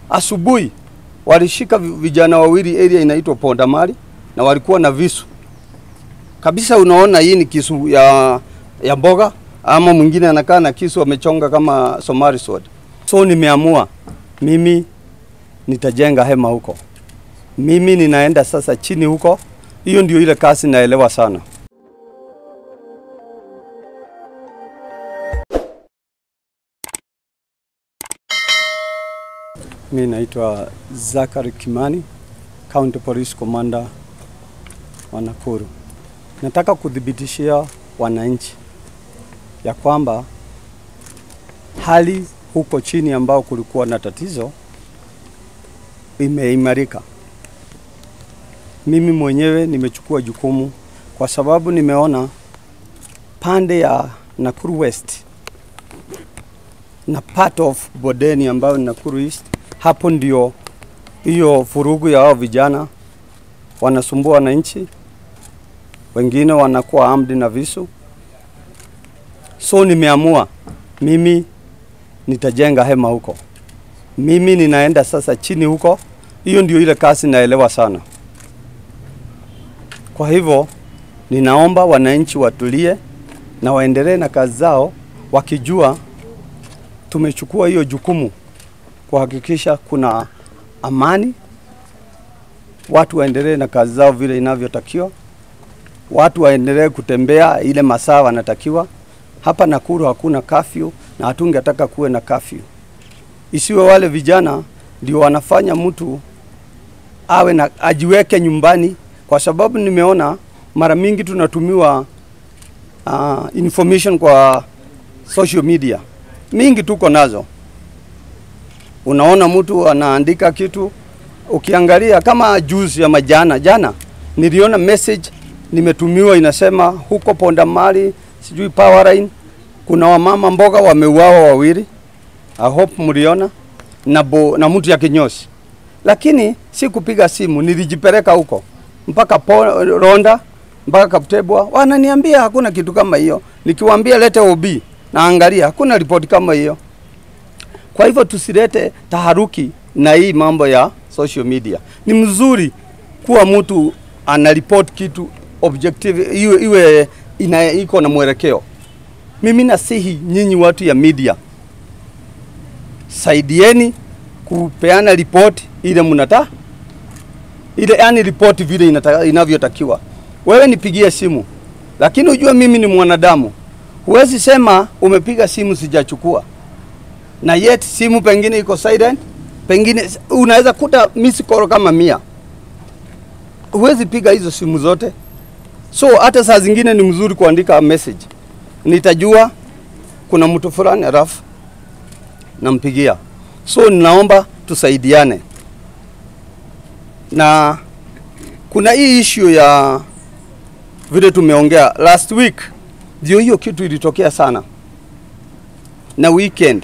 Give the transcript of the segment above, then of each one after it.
asubuhi walishika vi- vijana wawili area inaitwa Pondamali na walikuwa na visu kabisa. Unaona hii ni kisu ya, ya mboga ama mwingine anakaa na kisu amechonga kama Somali sword. So nimeamua mimi nitajenga hema huko, mimi ninaenda sasa chini huko. Hiyo ndio ile kazi naelewa sana. Mi naitwa Zakari Kimani, County Police Commander wa Nakuru. Nataka kuthibitishia wananchi ya kwamba hali huko chini ambao kulikuwa na tatizo imeimarika. Mimi mwenyewe nimechukua jukumu kwa sababu nimeona pande ya Nakuru West na part of Bodeni ambayo ni Nakuru East, hapo ndio hiyo vurugu ya hao vijana wanasumbua wananchi, wengine wanakuwa armed na visu. So nimeamua mimi nitajenga hema huko, mimi ninaenda sasa chini huko. Hiyo ndio ile kazi naelewa sana. Kwa hivyo ninaomba wananchi watulie na waendelee na kazi zao wakijua tumechukua hiyo jukumu kuhakikisha kuna amani, watu waendelee na kazi zao vile inavyotakiwa, watu waendelee kutembea ile masaa wanatakiwa. Hapa Nakuru hakuna kafyu na hatungetaka kuwe na kafyu, isiwe wale vijana ndio wanafanya mtu awe na ajiweke nyumbani, kwa sababu nimeona mara mingi tunatumiwa uh, information kwa social media mingi tuko nazo. Unaona mtu anaandika kitu, ukiangalia kama juzi ama jana jana, niliona message nimetumiwa inasema huko Pondamali, sijui Powerline, kuna wamama mboga wameuawa wawili. I hope mliona na, bo, na mtu ya kinyosi, lakini si kupiga simu, nilijipeleka huko mpaka po, Ronda mpaka Kaptebwa, wananiambia hakuna kitu kama hiyo. Nikiwaambia lete OB naangalia hakuna ripoti kama hiyo. Kwa hivyo tusilete taharuki na hii mambo ya social media. Ni mzuri kuwa mtu anaripoti kitu objective, iwe, iwe ina, iko na mwelekeo. Mimi nasihi nyinyi watu ya media, saidieni kupeana ripoti ile mnata ile, yani ripoti vile inata, inavyotakiwa. Wewe nipigie simu, lakini ujue mimi ni mwanadamu Huwezi sema umepiga simu sijachukua, na yet simu pengine iko silent, pengine unaweza kuta miss call kama mia. Huwezi piga hizo simu zote, so hata saa zingine ni mzuri kuandika message. Nitajua kuna mtu fulani alafu nampigia. So ninaomba tusaidiane, na kuna hii issue ya vile tumeongea last week ndio hiyo kitu ilitokea sana na weekend,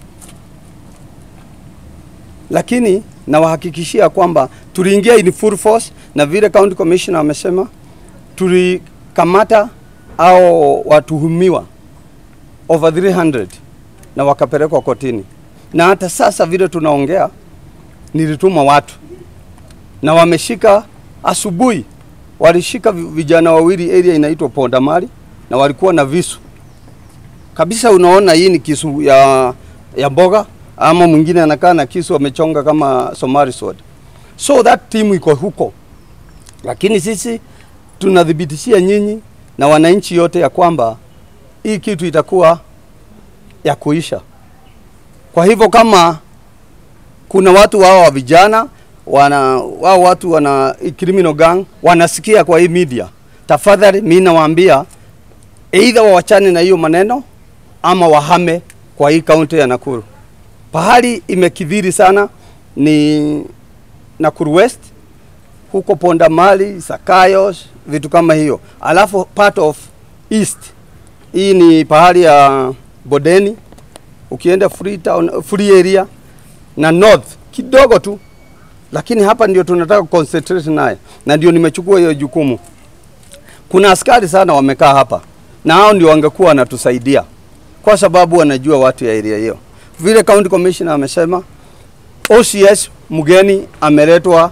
lakini nawahakikishia kwamba tuliingia in full force, na vile county commissioner amesema tulikamata au watuhumiwa over 300 na wakapelekwa kotini, na hata sasa vile tunaongea, nilituma watu na wameshika. Asubuhi walishika vijana wawili area inaitwa Pondamali na walikuwa na visu kabisa. Unaona hii ni kisu ya, ya mboga ama mwingine anakaa na kisu amechonga kama Somali sword. So that team iko huko, lakini sisi tunathibitishia nyinyi na wananchi yote ya kwamba hii kitu itakuwa ya kuisha. Kwa hivyo kama kuna watu wao wa vijana wana wao watu wana criminal gang wanasikia kwa hii media, tafadhali mimi nawaambia Either wawachane na hiyo maneno ama wahame kwa hii kaunti ya Nakuru. Pahali imekidhiri sana ni Nakuru West, huko Pondamali, Sakayos, vitu kama hiyo. Alafu part of East, hii ni pahali ya Bodeni, ukienda free town, free area na North kidogo tu, lakini hapa ndio tunataka concentrate naye, na ndio nimechukua hiyo jukumu. Kuna askari sana wamekaa hapa na hao ndio wangekuwa wanatusaidia kwa sababu wanajua watu ya area hiyo. Vile county commissioner amesema, OCS mgeni ameletwa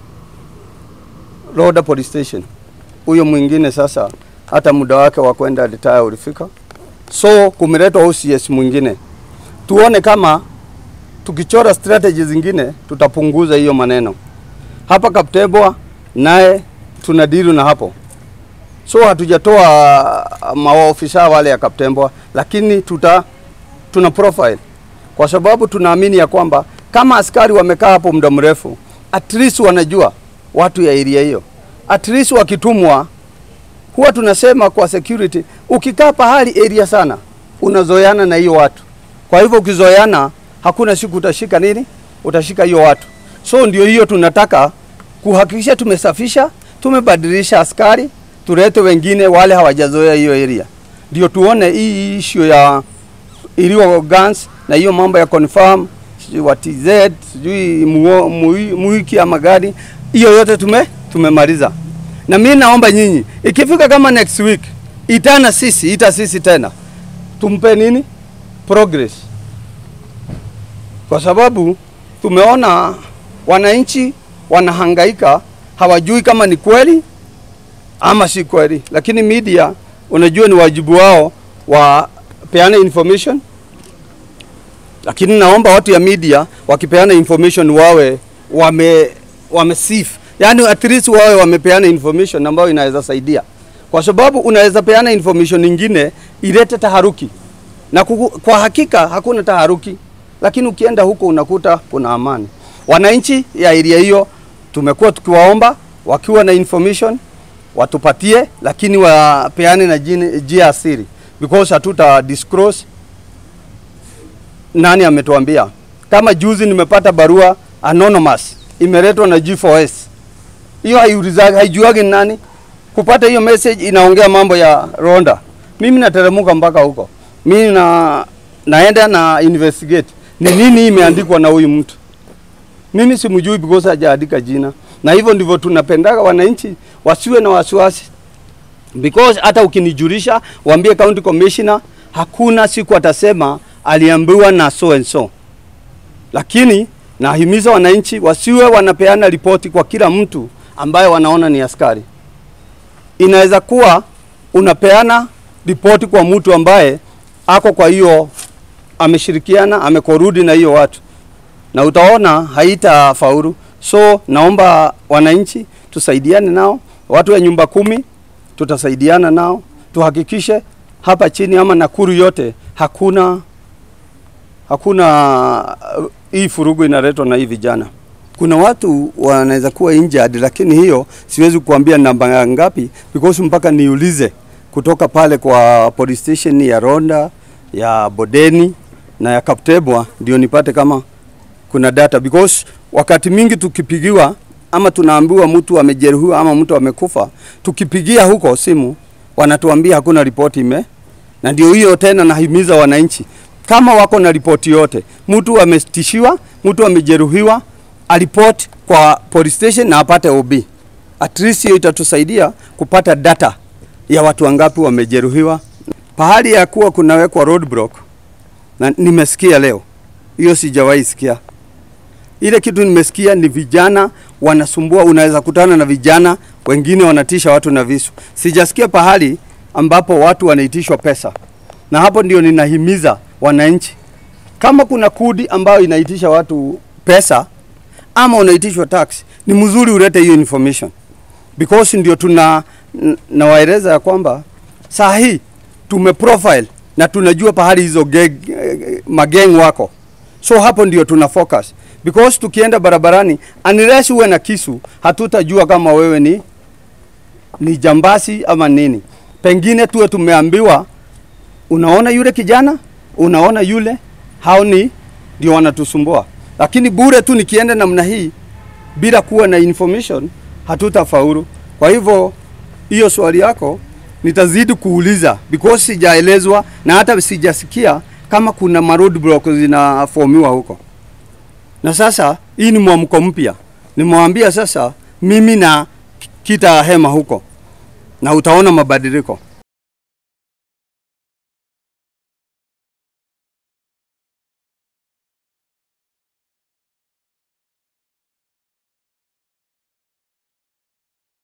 Roda Police Station. Huyo mwingine sasa hata muda wake wa kwenda retire ulifika, so kumeletwa OCS mwingine. Tuone kama tukichora strategy zingine tutapunguza hiyo maneno. Hapa Kaptebwa naye tuna deal na hapo, so hatujatoa maofisa wale ya Kaptembwa, lakini tuta tuna profile kwa sababu tunaamini ya kwamba kama askari wamekaa hapo muda mrefu, at least wanajua watu ya area hiyo, at least wakitumwa. Huwa tunasema kwa security, ukikaa pahali area sana, unazoeana na hiyo watu. Kwa hivyo ukizoeana, hakuna siku utashika nini, utashika hiyo watu. So ndio hiyo tunataka kuhakikisha tumesafisha, tumebadilisha askari, tulete wengine wale hawajazoea hiyo area, ndio tuone hii issue ya iliyo guns na hiyo mambo ya confirm sijui wa TZ sijui muo- mui- muiki ama gani, hiyo yote tume tumemaliza. Na mimi naomba nyinyi ikifika kama next week itana sisi ita sisi tena tumpe nini progress, kwa sababu tumeona wananchi wanahangaika, hawajui kama ni kweli ama si kweli, lakini media unajua ni wajibu wao wapeane information lakini naomba watu ya media wakipeana information wawe wame wamesif, yani at least wawe wamepeana information ambayo inaweza saidia, kwa sababu unaweza peana information nyingine ilete taharuki, na kuku, kwa hakika hakuna taharuki, lakini ukienda huko unakuta kuna amani. Wananchi ya area hiyo tumekuwa tukiwaomba wakiwa na information watupatie, lakini wapeane na jini- njia ya siri because hatuta disclose nani ametuambia. Kama juzi nimepata barua anonymous imeletwa na G4S, hiyo haiulizagi, haijuagi ni nani. Kupata hiyo message inaongea mambo ya Ronda, mimi nateremka mpaka huko, mimi na naenda na investigate ni nini imeandikwa na huyu mtu. Mimi simjui because hajaandika jina, na hivyo ndivyo tunapendaga wananchi wasiwe na wasiwasi because hata ukinijulisha waambie county commissioner, hakuna siku atasema aliambiwa na so and so. Lakini nahimiza wananchi wasiwe wanapeana ripoti kwa kila mtu ambaye wanaona ni askari. Inaweza kuwa unapeana ripoti kwa mtu ambaye ako kwa hiyo ameshirikiana amekorudi na hiyo watu, na utaona haitafaulu. So naomba wananchi tusaidiane nao, watu wa nyumba kumi tutasaidiana nao, tuhakikishe hapa chini ama Nakuru yote hakuna hakuna uh, hii furugu inaletwa na hii vijana. Kuna watu wanaweza kuwa injured, lakini hiyo siwezi kuambia namba ngapi because mpaka niulize kutoka pale kwa police station ya Ronda ya Bodeni na ya Kaptebwa ndio nipate kama kuna data because wakati mingi tukipigiwa ama tunaambiwa mtu amejeruhiwa ama mtu amekufa, tukipigia huko simu wanatuambia hakuna ripoti ime, na ndio hiyo tena nahimiza wananchi kama wako na ripoti yote, mtu ametishiwa, mtu amejeruhiwa, aripoti kwa police station na apate OB. At least hiyo itatusaidia kupata data ya watu wangapi wamejeruhiwa. Pahali ya kuwa kunawekwa roadblock, na nimesikia leo hiyo, sijawahi sikia ile kitu. Nimesikia ni vijana wanasumbua, unaweza kutana na vijana wengine wanatisha watu na visu. Sijasikia pahali ambapo watu wanaitishwa pesa, na hapo ndio ninahimiza wananchi, kama kuna kudi ambayo inaitisha watu pesa ama unaitishwa tax, ni mzuri ulete hiyo information because ndio tuna n- nawaeleza ya kwamba saa hii tume profile na tunajua pahali hizo geg, eh, mageng wako, so hapo ndio tuna focus because tukienda barabarani, unless uwe na kisu, hatutajua kama wewe ni ni jambasi ama nini. Pengine tuwe tumeambiwa, unaona yule kijana, unaona yule, hao ni ndio wanatusumbua, lakini bure tu nikienda namna hii bila kuwa na information hatutafaulu. Kwa hivyo hiyo swali yako nitazidi kuuliza because sijaelezwa na hata sijasikia kama kuna ma roadblock zinafomiwa huko. Na sasa hii ni mwamko mpya, nimewambia sasa mimi na kita hema huko na utaona mabadiliko.